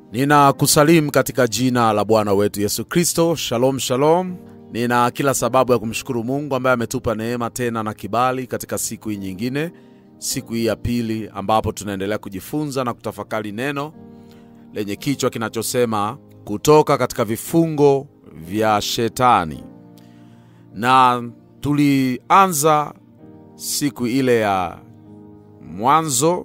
Ninakusalimu katika jina la Bwana wetu Yesu Kristo. Shalom, shalom. Nina kila sababu ya kumshukuru Mungu ambaye ametupa neema tena na kibali katika siku hii nyingine, siku hii ya pili, ambapo tunaendelea kujifunza na kutafakari neno lenye kichwa kinachosema kutoka katika vifungo vya Shetani, na tulianza siku ile ya mwanzo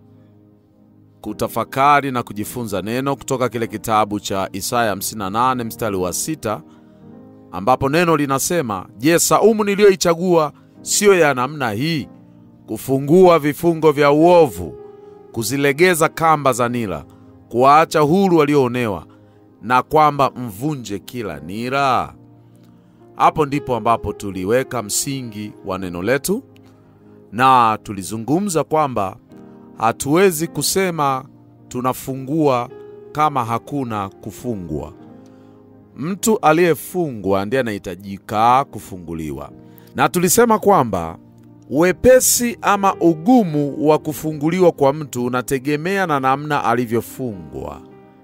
kutafakari na kujifunza neno kutoka kile kitabu cha Isaya 58 mstari wa sita ambapo neno linasema, Je, saumu niliyoichagua siyo ya namna hii, kufungua vifungo vya uovu, kuzilegeza kamba za nira, kuwaacha huru walioonewa, na kwamba mvunje kila nira? Hapo ndipo ambapo tuliweka msingi wa neno letu na tulizungumza kwamba hatuwezi kusema tunafungua kama hakuna kufungwa. Mtu aliyefungwa ndiye anahitajika kufunguliwa, na tulisema kwamba wepesi ama ugumu wa kufunguliwa kwa mtu unategemea na namna alivyofungwa.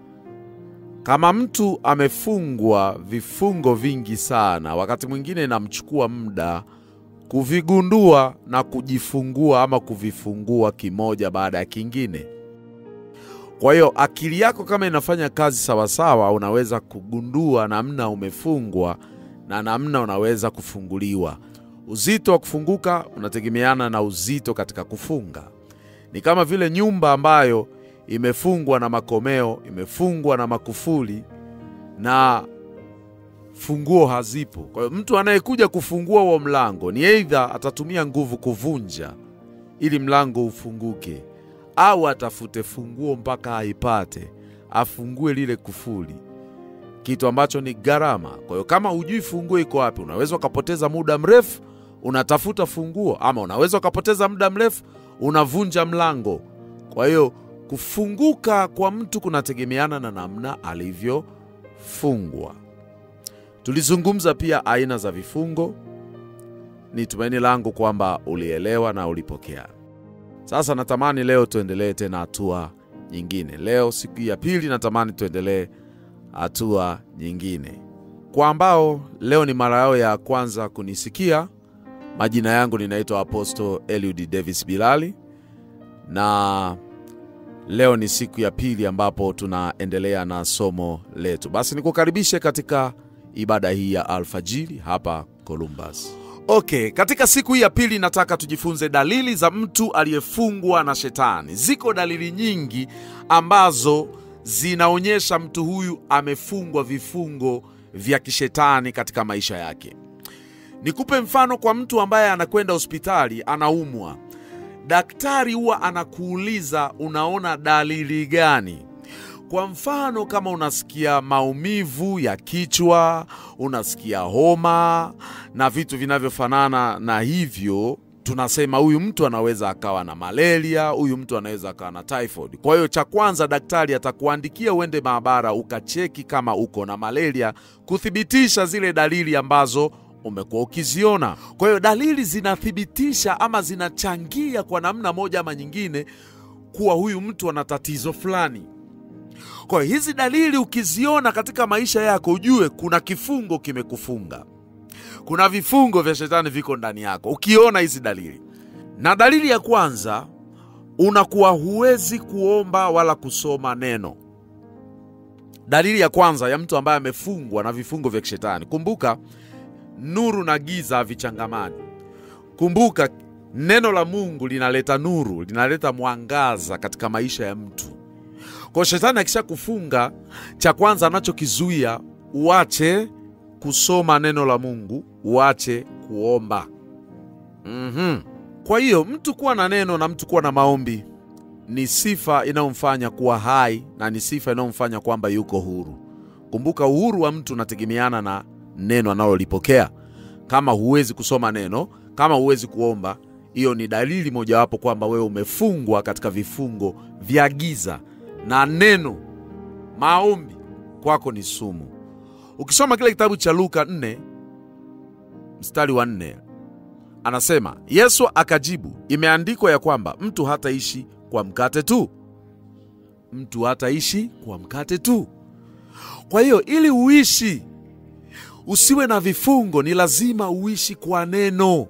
Kama mtu amefungwa vifungo vingi sana, wakati mwingine inamchukua muda kuvigundua na kujifungua ama kuvifungua kimoja baada ya kingine. Kwa hiyo akili yako kama inafanya kazi sawasawa, unaweza kugundua namna umefungwa na namna unaweza kufunguliwa. Uzito wa kufunguka unategemeana na uzito katika kufunga. Ni kama vile nyumba ambayo imefungwa na makomeo, imefungwa na makufuli na funguo hazipo. Kwa hiyo mtu anayekuja kufungua huo mlango ni aidha atatumia nguvu kuvunja ili mlango ufunguke, au atafute funguo mpaka aipate, afungue lile kufuli, kitu ambacho ni gharama. Kwa hiyo kama hujui funguo iko wapi, unaweza ukapoteza muda mrefu unatafuta funguo, ama unaweza ukapoteza muda mrefu unavunja mlango. Kwa hiyo kufunguka kwa mtu kunategemeana na namna alivyofungwa. Tulizungumza pia aina za vifungo. Ni tumaini langu kwamba ulielewa na ulipokea. Sasa natamani leo tuendelee tena hatua nyingine. Leo siku ya pili, natamani tuendelee hatua nyingine. Kwa ambao leo ni mara yao ya kwanza kunisikia, majina yangu ninaitwa Apostle Eliud Davis Bilali, na leo ni siku ya pili ambapo tunaendelea na somo letu. Basi nikukaribishe katika ibada hii ya alfajiri hapa Columbus. Okay, katika siku hii ya pili nataka tujifunze dalili za mtu aliyefungwa na shetani. Ziko dalili nyingi ambazo zinaonyesha mtu huyu amefungwa vifungo vya kishetani katika maisha yake. Nikupe mfano kwa mtu ambaye anakwenda hospitali anaumwa. Daktari huwa anakuuliza unaona dalili gani? Kwa mfano kama unasikia maumivu ya kichwa, unasikia homa na vitu vinavyofanana na hivyo, tunasema huyu mtu anaweza akawa na malaria, huyu mtu anaweza akawa na typhoid. Kwa hiyo cha kwanza, daktari atakuandikia uende maabara ukacheki kama uko na malaria, kuthibitisha zile dalili ambazo umekuwa ukiziona. Kwa hiyo dalili zinathibitisha ama zinachangia kwa namna moja ama nyingine kuwa huyu mtu ana tatizo fulani. Kwa hiyo hizi dalili ukiziona katika maisha yako, ujue kuna kifungo kimekufunga, kuna vifungo vya shetani viko ndani yako. Ukiona hizi dalili, na dalili ya kwanza, unakuwa huwezi kuomba wala kusoma neno. Dalili ya kwanza ya mtu ambaye amefungwa na vifungo vya kishetani, kumbuka nuru na giza havichangamani. Kumbuka neno la Mungu linaleta nuru, linaleta mwangaza katika maisha ya mtu. Kwa shetani akisha kufunga, cha kwanza anachokizuia uache kusoma neno la Mungu, uache kuomba. mm-hmm. Kwa hiyo mtu kuwa na neno na mtu kuwa na maombi ni sifa inayomfanya kuwa hai na ni sifa inayomfanya kwamba yuko huru. Kumbuka, uhuru wa mtu unategemeana na neno analolipokea. Kama huwezi kusoma neno, kama huwezi kuomba, hiyo ni dalili mojawapo kwamba wewe umefungwa katika vifungo vya giza na neno maombi kwako ni sumu. Ukisoma kile kitabu cha Luka 4 mstari wa 4 anasema, Yesu akajibu, imeandikwa ya kwamba mtu hataishi kwa mkate tu, mtu hataishi kwa mkate tu. Kwa hiyo ili uishi usiwe na vifungo, ni lazima uishi kwa neno,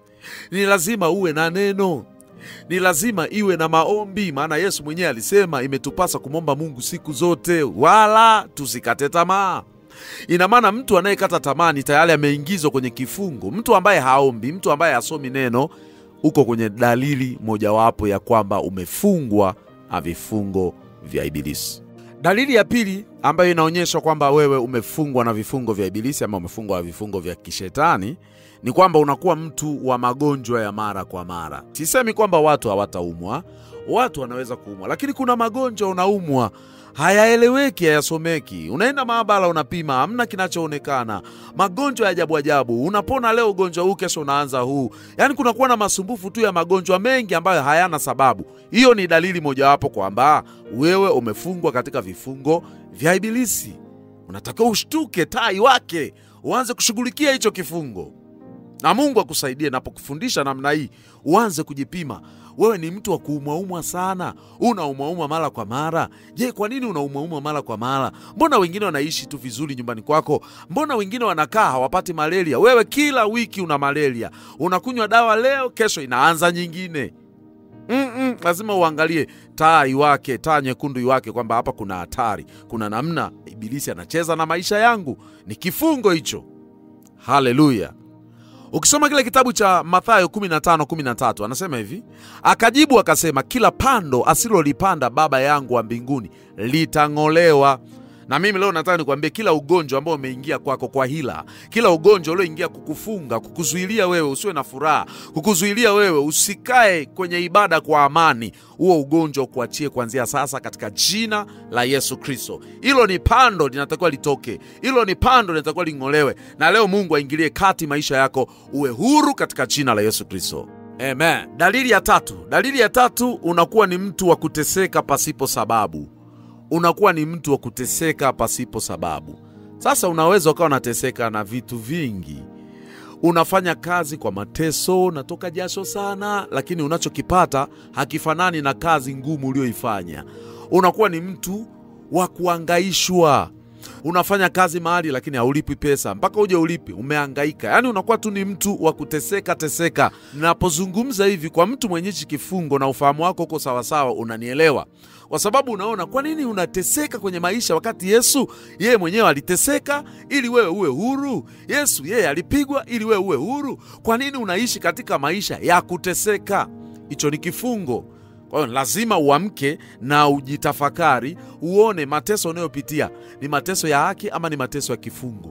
ni lazima uwe na neno, ni lazima iwe na maombi, maana Yesu mwenyewe alisema imetupasa kumwomba Mungu siku zote, wala tusikate tamaa. Ina maana mtu anayekata tamaa ni tayari ameingizwa kwenye kifungo. Mtu ambaye haombi, mtu ambaye hasomi neno, uko kwenye dalili mojawapo ya kwamba umefungwa na vifungo vya Ibilisi. Dalili ya pili ambayo inaonyesha kwamba wewe umefungwa na vifungo vya Ibilisi ama umefungwa na vifungo vya kishetani ni kwamba unakuwa mtu wa magonjwa ya mara kwa mara. Sisemi kwamba watu hawataumwa, watu wanaweza kuumwa, lakini kuna magonjwa unaumwa hayaeleweki, hayasomeki. Unaenda maabara, unapima, hamna kinachoonekana. Magonjwa ya ajabu ajabu, unapona leo ugonjwa huu, kesho unaanza huu. Yaani kunakuwa na masumbufu tu ya magonjwa mengi ambayo hayana sababu. Hiyo ni dalili mojawapo kwamba wewe umefungwa katika vifungo vya Ibilisi. Unatakiwa ushtuke, tai wake, uanze kushughulikia hicho kifungo na Mungu akusaidie napokufundisha namna hii, uanze kujipima. Wewe ni mtu wa kuumwaumwa sana, unaumwaumwa mara kwa mara. Je, kwa nini unaumwaumwa mara kwa mara? Mbona wengine wanaishi tu vizuri nyumbani kwako? Mbona wengine wanakaa hawapati malaria? Wewe kila wiki una malaria, unakunywa dawa leo, kesho inaanza nyingine. Mm-mm, lazima uangalie taa iwake, taa nyekundu iwake, kwamba hapa kuna hatari, kuna namna Ibilisi anacheza na maisha yangu. Ni kifungo hicho. Haleluya! Ukisoma kile kitabu cha Mathayo 15:13 anasema hivi, akajibu akasema, kila pando asilolipanda Baba yangu wa mbinguni litang'olewa. Na mimi leo nataka nikwambie, kila ugonjwa ambao umeingia kwako kwa hila, kila ugonjwa ulioingia kukufunga, kukuzuilia wewe usiwe na furaha, kukuzuilia wewe usikae kwenye ibada kwa amani, huo ugonjwa ukuachie kuanzia sasa katika jina la Yesu Kristo. Hilo ni pando linatakiwa litoke, hilo ni pando linatakiwa ling'olewe, na leo Mungu aingilie kati maisha yako, uwe huru katika jina la Yesu Kristo. Amen. Dalili ya tatu, dalili ya tatu, unakuwa ni mtu wa kuteseka pasipo sababu unakuwa ni mtu wa kuteseka pasipo sababu. Sasa unaweza ukawa unateseka na vitu vingi, unafanya kazi kwa mateso, unatoka jasho sana, lakini unachokipata hakifanani na kazi ngumu ulioifanya. Unakuwa ni mtu wa kuangaishwa, unafanya kazi mahali lakini haulipi pesa mpaka uje ulipi, umeangaika. Yaani unakuwa tu ni mtu wa kuteseka teseka. Napozungumza hivi kwa mtu mwenye hichi kifungo na ufahamu wako uko sawasawa, unanielewa kwa sababu unaona kwa nini unateseka kwenye maisha wakati Yesu yeye mwenyewe aliteseka ili wewe uwe huru. Yesu yeye alipigwa ili wewe uwe huru. Kwa nini unaishi katika maisha ya kuteseka? Hicho ni kifungo. Kwa hiyo lazima uamke na ujitafakari, uone mateso unayopitia ni mateso ya haki ama ni mateso ya kifungo.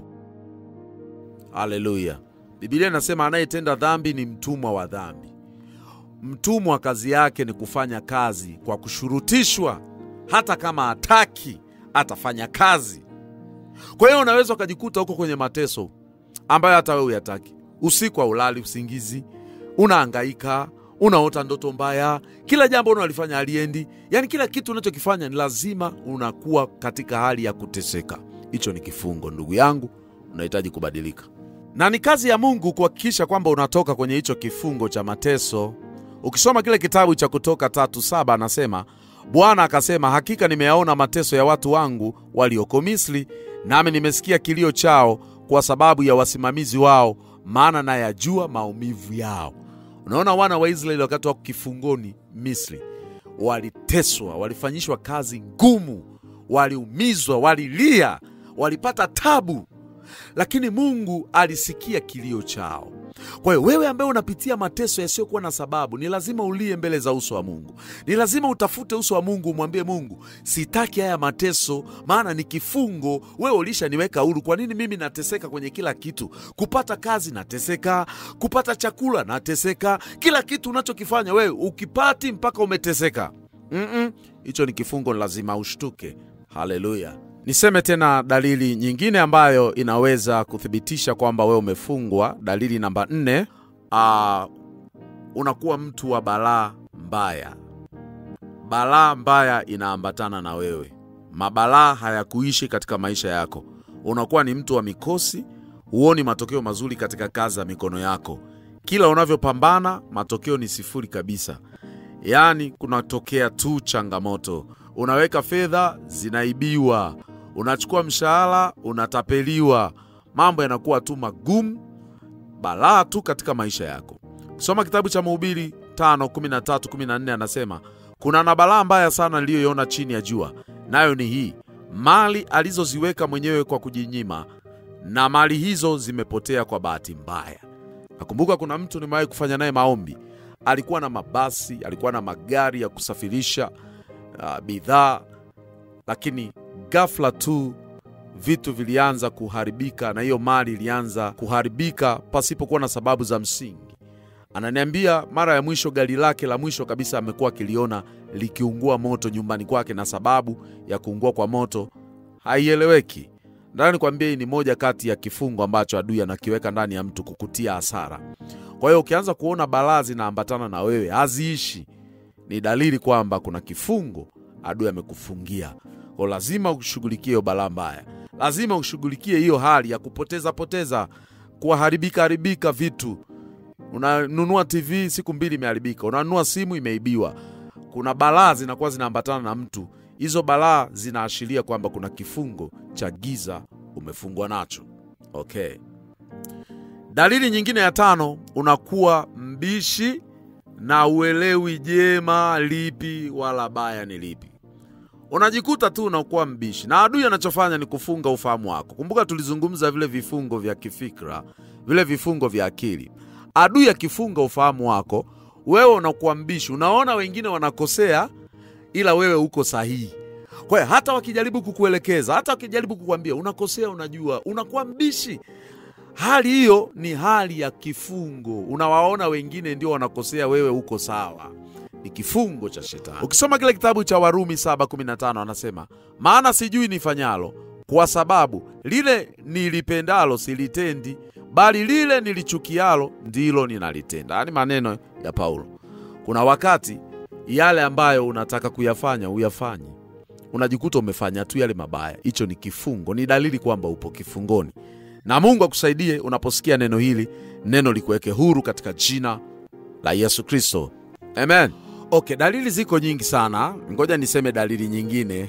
Haleluya! Biblia inasema anayetenda dhambi ni mtumwa wa dhambi. Mtumwa kazi yake ni kufanya kazi kwa kushurutishwa, hata kama hataki atafanya kazi. Kwa hiyo unaweza ukajikuta huko kwenye mateso ambayo hata wewe huyataki. Usiku haulali usingizi, unaangaika, unaota ndoto mbaya, kila jambo unalifanya haliendi. Yaani kila kitu unachokifanya ni lazima unakuwa katika hali ya kuteseka. Hicho ni kifungo, ndugu yangu, unahitaji kubadilika, na ni kazi ya Mungu kuhakikisha kwamba unatoka kwenye hicho kifungo cha mateso. Ukisoma kile kitabu cha Kutoka tatu saba anasema Bwana akasema, hakika nimeyaona mateso ya watu wangu walioko Misri, nami nimesikia kilio chao kwa sababu ya wasimamizi wao, maana nayajua maumivu yao. Unaona, wana wa Israeli wakati wako kifungoni Misri waliteswa, walifanyishwa kazi ngumu, waliumizwa, walilia, walipata tabu, lakini Mungu alisikia kilio chao. Kwa hiyo wewe ambaye unapitia mateso yasiyokuwa na sababu, ni lazima ulie mbele za uso wa Mungu. Ni lazima utafute uso wa Mungu, umwambie Mungu, sitaki haya mateso, maana ni kifungo. Wewe ulishaniweka huru. Kwa nini mimi nateseka kwenye kila kitu? Kupata kazi nateseka, kupata chakula nateseka, kila kitu unachokifanya wewe ukipati mpaka umeteseka. Mm-mm. Hicho ni kifungo, lazima ushtuke. Haleluya! Niseme tena dalili nyingine ambayo inaweza kuthibitisha kwamba wewe umefungwa. Dalili namba nne, uh, unakuwa mtu wa balaa mbaya. Balaa mbaya inaambatana na wewe, mabalaa hayakuishi katika maisha yako. Unakuwa ni mtu wa mikosi, huoni matokeo mazuri katika kazi za mikono yako. Kila unavyopambana matokeo ni sifuri kabisa, yaani kunatokea tu changamoto unaweka fedha zinaibiwa, unachukua mshahara unatapeliwa, mambo yanakuwa tu magumu, balaa tu katika maisha yako. Soma kitabu cha Mhubiri 5:13-14 anasema kuna na balaa mbaya sana niliyoiona chini ya jua, nayo ni hii, mali alizoziweka mwenyewe kwa kujinyima, na mali hizo zimepotea kwa bahati mbaya. Nakumbuka kuna mtu nimewahi kufanya naye maombi, alikuwa na mabasi, alikuwa na magari ya kusafirisha uh, bidhaa, lakini ghafla tu vitu vilianza kuharibika na hiyo mali ilianza kuharibika pasipokuwa na sababu za msingi. Ananiambia mara ya mwisho gari lake la mwisho kabisa amekuwa akiliona likiungua moto nyumbani kwake, na sababu ya kuungua kwa moto haieleweki. Nataka nikwambie, hii ni moja kati ya kifungo ambacho adui anakiweka ndani ya mtu kukutia hasara. Kwa hiyo ukianza kuona balaa zinaambatana na wewe haziishi, ni dalili kwamba kuna kifungo adui amekufungia. Kwa lazima ushughulikie hiyo balaa mbaya, lazima ushughulikie hiyo hali ya kupoteza poteza, kuharibika haribika vitu unanunua TV siku mbili imeharibika, unanunua simu imeibiwa. Kuna balaa zinakuwa zinaambatana na mtu. Hizo balaa zinaashiria kwamba kuna kifungo cha giza umefungwa nacho. Okay. Dalili nyingine ya tano, unakuwa mbishi na uelewi jema lipi wala baya ni lipi. Unajikuta tu unakuwa mbishi, na adui anachofanya ni kufunga ufahamu wako. Kumbuka tulizungumza vile vifungo vya kifikra, vile vifungo vya akili adui akifunga ufahamu wako, wewe unakuwa mbishi, unaona wengine wanakosea, ila wewe uko sahihi. Kwa hiyo hata wakijaribu kukuelekeza, hata wakijaribu kukuambia unakosea, unajua, unakuwa mbishi. Hali hiyo ni hali ya kifungo. Unawaona wengine ndio wanakosea, wewe uko sawa. Ni kifungo cha shetani. Ukisoma kile kitabu cha Warumi 7:15 anasema, maana sijui nifanyalo, kwa sababu lile nilipendalo silitendi bali lile nilichukialo ndilo ninalitenda. Yaani maneno ya Paulo. Kuna wakati yale ambayo unataka kuyafanya uyafanye, unajikuta umefanya tu yale mabaya. Hicho ni kifungo, ni dalili kwamba upo kifungoni, na Mungu akusaidie unaposikia neno hili, neno likuweke huru katika jina la Yesu Kristo, amen. Okay, dalili ziko nyingi sana, ngoja niseme dalili nyingine,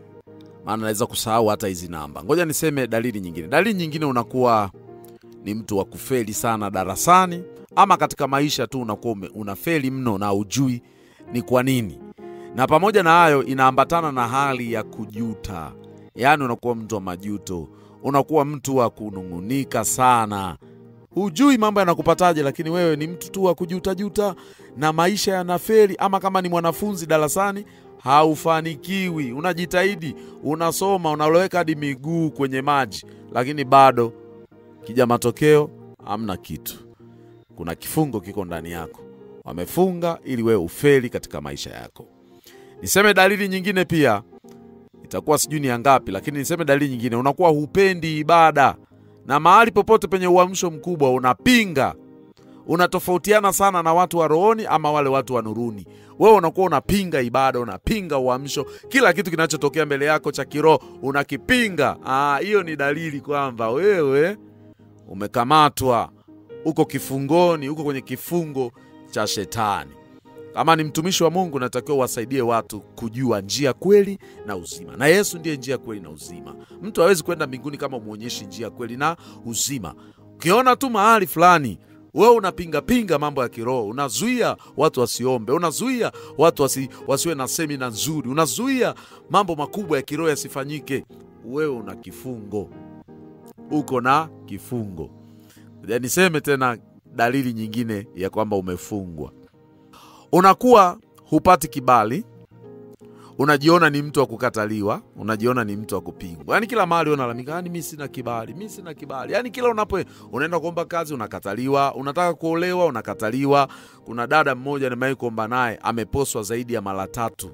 maana naweza kusahau hata hizi namba. Ngoja niseme dalili nyingine. Dalili nyingine unakuwa ni mtu wa kufeli sana darasani ama katika maisha tu, unakuwa unafeli mno na ujui ni kwa nini. Na pamoja na hayo, inaambatana na hali ya kujuta, yaani unakuwa mtu wa majuto, unakuwa mtu wa kunung'unika sana, hujui mambo yanakupataje, lakini wewe ni mtu tu wa kujutajuta na maisha yanafeli. Ama kama ni mwanafunzi darasani haufanikiwi, unajitahidi, unasoma, unaloweka hadi miguu kwenye maji, lakini bado kija matokeo hamna kitu. Kuna kifungo kiko ndani yako, wamefunga ili wewe ufeli katika maisha yako. Niseme dalili nyingine pia, itakuwa sijui ni ngapi, lakini niseme dalili nyingine, unakuwa hupendi ibada, na mahali popote penye uamsho mkubwa unapinga, unatofautiana sana na watu wa rohoni ama wale watu wa nuruni. Wewe unakuwa unapinga ibada, unapinga uamsho, kila kitu kinachotokea mbele yako cha kiroho unakipinga. Hiyo ni dalili kwamba wewe umekamatwa, uko kifungoni, uko kwenye kifungo cha shetani. Kama ni mtumishi wa Mungu, natakiwa uwasaidie watu kujua njia, kweli na uzima, na Yesu ndiye njia, kweli na uzima. Mtu hawezi kwenda mbinguni kama umwonyeshi njia, kweli na uzima. Ukiona tu mahali fulani wewe unapingapinga mambo ya kiroho, unazuia watu wasiombe, unazuia watu wasi, wasiwe na semina nzuri, unazuia mambo makubwa ya kiroho yasifanyike, wewe una kifungo uko na kifungo. Niseme tena dalili nyingine ya kwamba umefungwa, unakuwa hupati kibali, unajiona ni mtu wa kukataliwa, unajiona ni mtu wa kupingwa. Yani kila mahali unalalamika, yani mi sina kibali, mi sina kibali. Yani kila unapo unaenda kuomba kazi unakataliwa, unataka kuolewa unakataliwa. Kuna dada mmoja nimewahi kuomba naye, ameposwa zaidi ya mara tatu.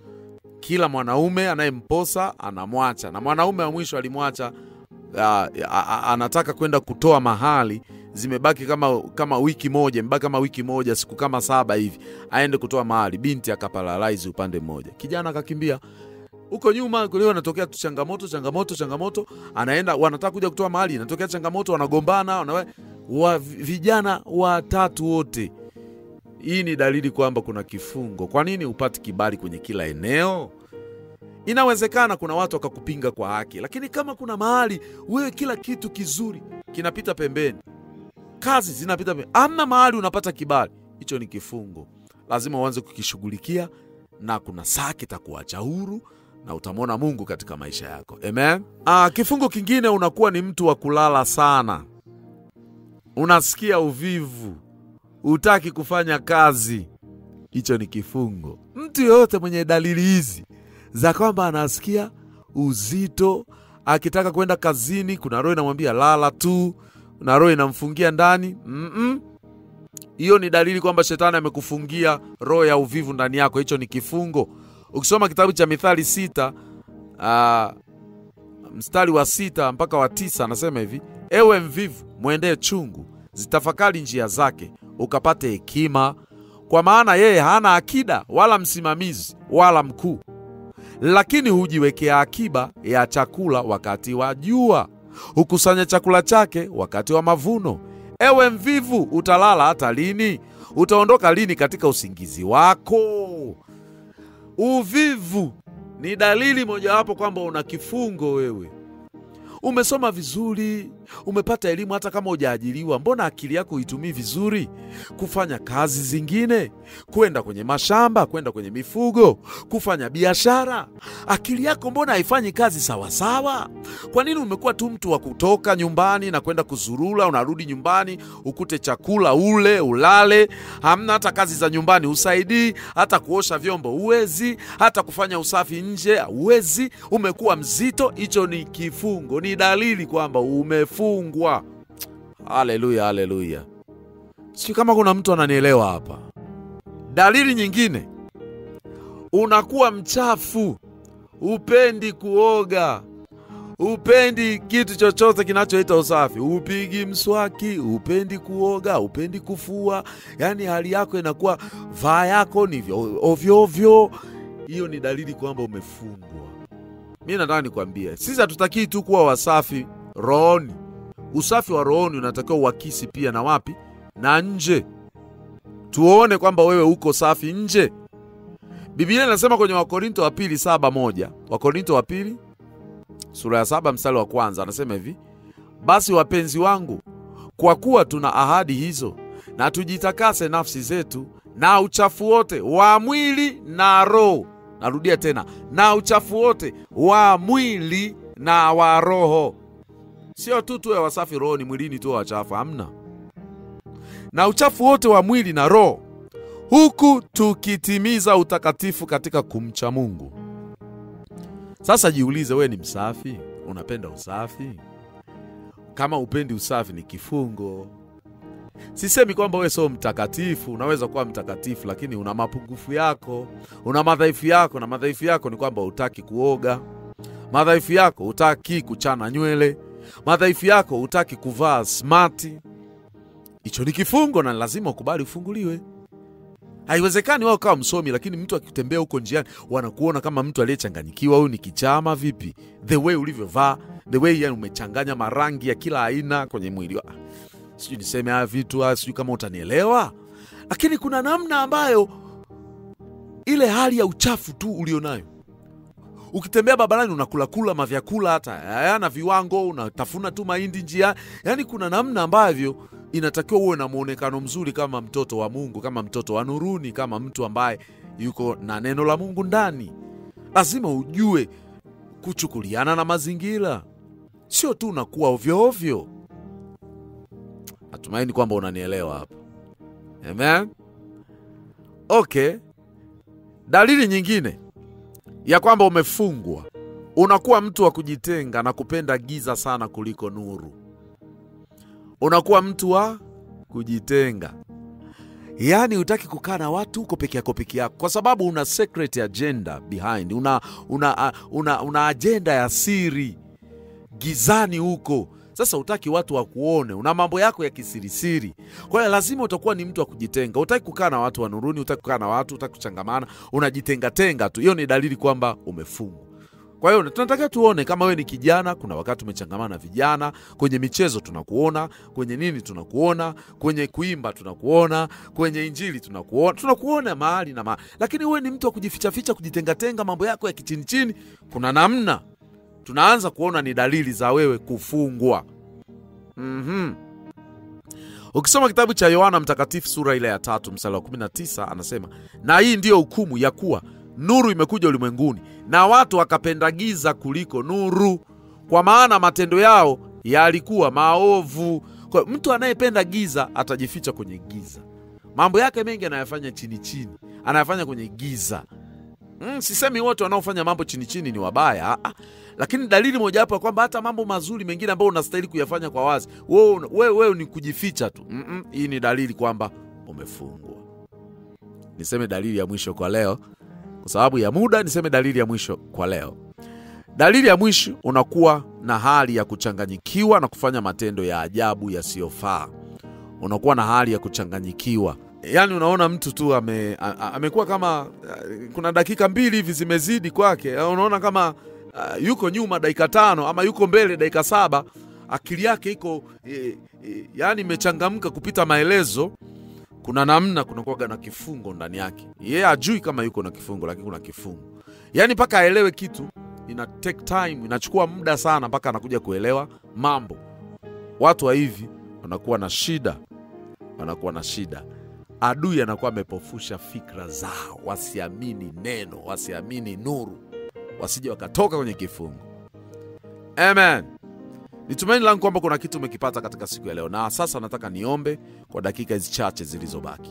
Kila mwanaume anayemposa anamwacha, na mwanaume wa mwisho alimwacha Uh, anataka kwenda kutoa mahali, zimebaki kama, kama wiki moja, imebaki kama wiki moja, siku kama saba hivi, aende kutoa mahali. Binti akaparalaizi upande mmoja, kijana akakimbia huko nyuma. Leo anatokea tu changamoto changamoto changamoto, anaenda wanataka kuja kutoa mahali, inatokea changamoto, wanagombana wana, wa, vijana watatu wote. Hii ni dalili kwamba kuna kifungo. Kwa nini upati kibali kwenye kila eneo? Inawezekana kuna watu wakakupinga kwa haki, lakini kama kuna mahali wewe kila kitu kizuri kinapita pembeni, kazi zinapita pembeni, amna mahali unapata kibali, hicho ni kifungo. Lazima uanze kukishughulikia, na kuna saa kitakuacha huru na utamwona Mungu katika maisha yako. Amen. Ah, kifungo kingine, unakuwa ni mtu wa kulala sana, unasikia uvivu, hutaki kufanya kazi. Hicho ni kifungo. Mtu yeyote mwenye dalili hizi za kwamba anasikia uzito, akitaka kwenda kazini, kuna roho inamwambia lala tu, kuna roho inamfungia ndani Mm-mm. hiyo ni dalili kwamba shetani amekufungia roho ya uvivu ndani yako. Hicho ni kifungo. Ukisoma kitabu cha Mithali sita ah, mstari wa sita mpaka wa tisa anasema hivi: ewe mvivu, mwendee chungu, zitafakari njia zake, ukapate hekima, kwa maana yeye hana akida wala msimamizi wala mkuu, lakini hujiwekea akiba ya chakula wakati wa jua, hukusanya chakula chake wakati wa mavuno. Ewe mvivu, utalala hata lini? Utaondoka lini katika usingizi wako? Uvivu ni dalili mojawapo kwamba una kifungo wewe. Umesoma vizuri, umepata elimu, hata kama hujaajiriwa, mbona akili yako uitumii vizuri kufanya kazi zingine, kwenda kwenye mashamba, kwenda kwenye mifugo, kufanya biashara? Akili yako mbona haifanyi kazi sawasawa? Kwa nini umekuwa tu mtu wa kutoka nyumbani na kwenda kuzurula? Unarudi nyumbani ukute chakula ule ulale, hamna hata kazi za nyumbani usaidii, hata kuosha vyombo uwezi, hata kufanya usafi nje uwezi. Umekuwa mzito. Hicho ni kifungo, ni dalili kwamba umefungwa. Haleluya, haleluya! Sijui kama kuna mtu ananielewa hapa. Dalili nyingine, unakuwa mchafu, upendi kuoga upendi kitu chochote kinachoita usafi, upigi mswaki, upendi kuoga, upendi kufua, yaani hali yako inakuwa vaa yako ni vyo- ovyo ovyo. Hiyo ni dalili kwamba umefungwa. Mi nataka nikwambie, sisi hatutakii tu kuwa wasafi rohoni. Usafi wa rohoni unatakiwa uakisi pia na wapi? Na nje, tuone kwamba wewe uko safi nje. Biblia inasema kwenye Wakorinto wa pili saba moja Wakorinto wa pili sura ya saba mstari wa kwanza anasema hivi: basi wapenzi wangu, kwa kuwa tuna ahadi hizo, na tujitakase nafsi zetu na uchafu wote wa mwili na roho. Narudia tena, na uchafu wote wa mwili na wa roho. Sio tu tuwe wasafi rohoni, mwilini tuwe wachafu, hamna. Na uchafu wote wa mwili na roho, huku tukitimiza utakatifu katika kumcha Mungu. Sasa jiulize, wewe ni msafi? Unapenda usafi? Kama upendi usafi, ni kifungo. Sisemi kwamba wewe sio mtakatifu, unaweza kuwa mtakatifu, lakini una mapungufu yako, una madhaifu yako, na madhaifu yako ni kwamba hutaki kuoga, madhaifu yako hutaki kuchana nywele, madhaifu yako hutaki kuvaa smati. Hicho ni kifungo na lazima ukubali ufunguliwe. Haiwezekani wao kawa msomi, lakini mtu akitembea huko njiani wanakuona kama mtu aliyechanganyikiwa. Huyu ni kichama vipi? The way ulivyovaa, the way yani umechanganya marangi ya kila aina kwenye mwili wa sijui niseme haya vitu haya, sijui kama utanielewa, lakini kuna namna ambayo ile hali ya uchafu tu ulionayo ukitembea barabarani unakulakula mavyakula hata hayana viwango, unatafuna tu mahindi njia. Yani kuna namna ambavyo inatakiwa uwe na mwonekano mzuri kama mtoto wa Mungu, kama mtoto wa nuruni, kama mtu ambaye yuko na neno la Mungu ndani. Lazima ujue kuchukuliana na mazingira, sio tu unakuwa ovyo ovyo. Natumaini kwamba unanielewa hapa, amen. Okay, dalili nyingine ya kwamba umefungwa, unakuwa mtu wa kujitenga na kupenda giza sana kuliko nuru. Unakuwa mtu wa kujitenga, yaani hutaki kukaa na watu, uko peke yako peke yako, kwa sababu una secret agenda behind, una, una, una, una ajenda ya siri gizani huko. Sasa hutaki watu wakuone, una mambo yako ya kisirisiri. Kwa hiyo lazima utakuwa ni mtu wa kujitenga. Hutaki kukaa na watu wa nuruni, hutaki kukaa na watu, hutaki kuchangamana, unajitengatenga tu. Hiyo ni dalili kwamba umefungwa. Kwa hiyo tunatakiwa tuone kama wewe ni kijana, kuna wakati umechangamana na vijana kwenye michezo, tunakuona kwenye nini, tunakuona kwenye kuimba, tunakuona kwenye injili, tunakuona tunakuona mahali na mahali, lakini wewe ni mtu wa kujifichaficha, kujitengatenga, mambo yako ya kichini chini, kuna namna tunaanza kuona ni dalili za wewe kufungwa. Mhm. Ukisoma kitabu cha Yohana Mtakatifu sura ile ya tatu mstari wa 19 anasema, na hii ndiyo hukumu ya kuwa nuru imekuja ulimwenguni na watu wakapenda giza kuliko nuru, kwa maana matendo yao yalikuwa maovu. Kwa hiyo mtu anayependa giza atajificha kwenye giza, mambo yake mengi anayafanya chini chini, anayafanya kwenye giza. Mm, sisemi wote wanaofanya mambo chini chini ni wabaya ah, ah. Lakini dalili mojawapo ya kwamba hata mambo mazuri mengine ambayo unastahili kuyafanya kwa wazi, wewe wewe wewe ni kujificha tu. Mm -mm, hii ni dalili kwamba umefungwa. Niseme dalili ya mwisho kwa leo, kwa sababu ya muda, niseme dalili ya mwisho kwa leo. Dalili ya mwisho, unakuwa na hali ya kuchanganyikiwa na kufanya matendo ya ajabu yasiyofaa. Unakuwa na hali ya kuchanganyikiwa Yaani unaona mtu tu ame, a- a- amekuwa kama uh, kuna dakika mbili hivi zimezidi kwake, uh, unaona kama uh, yuko nyuma dakika tano ama yuko mbele dakika saba. Akili yake iko e, e, yani imechangamka kupita maelezo. Kuna namna kunakuwaga na kifungo ndani yake, yeye ajui kama yuko na kifungo, lakini kuna kifungo, yaani mpaka aelewe kitu ina take time, inachukua muda sana mpaka anakuja kuelewa mambo. Watu wa hivi wanakuwa na shida, wanakuwa na shida adui anakuwa amepofusha fikra zao, wasiamini neno, wasiamini nuru, wasije wakatoka kwenye kifungo. Amen. Ni tumaini langu kwamba kuna kitu umekipata katika siku ya leo, na sasa nataka niombe kwa dakika hizi chache zilizobaki.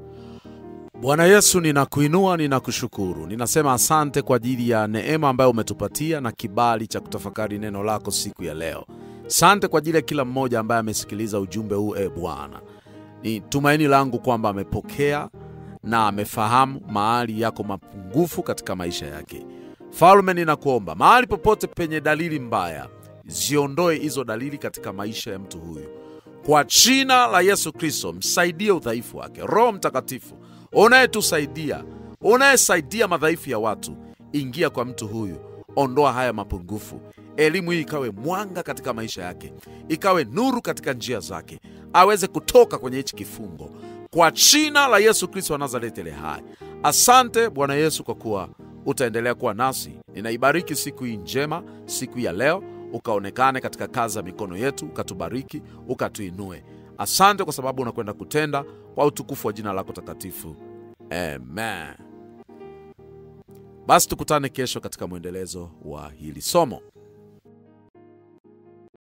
Bwana Yesu, ninakuinua, ninakushukuru, ninasema asante kwa ajili ya neema ambayo umetupatia na kibali cha kutafakari neno lako siku ya leo. Sante kwa ajili ya kila mmoja ambaye amesikiliza ujumbe huu, e Bwana ni tumaini langu kwamba amepokea na amefahamu mahali yako mapungufu katika maisha yake. Falme, ninakuomba mahali popote penye dalili mbaya, ziondoe hizo dalili katika maisha ya mtu huyu kwa jina la Yesu Kristo. Msaidie udhaifu wake. Roho Mtakatifu unayetusaidia, unayesaidia madhaifu ya watu, ingia kwa mtu huyu, ondoa haya mapungufu. Elimu hii ikawe mwanga katika maisha yake, ikawe nuru katika njia zake, aweze kutoka kwenye hichi kifungo kwa jina la Yesu Kristo wa Nazareti le hai. Asante Bwana Yesu kwa kuwa utaendelea kuwa nasi. Ninaibariki siku hii njema, siku ya leo, ukaonekane katika kazi ya mikono yetu, ukatubariki, ukatuinue. Asante kwa sababu unakwenda kutenda kwa utukufu wa jina lako takatifu, amen. Basi tukutane kesho katika mwendelezo wa hili somo.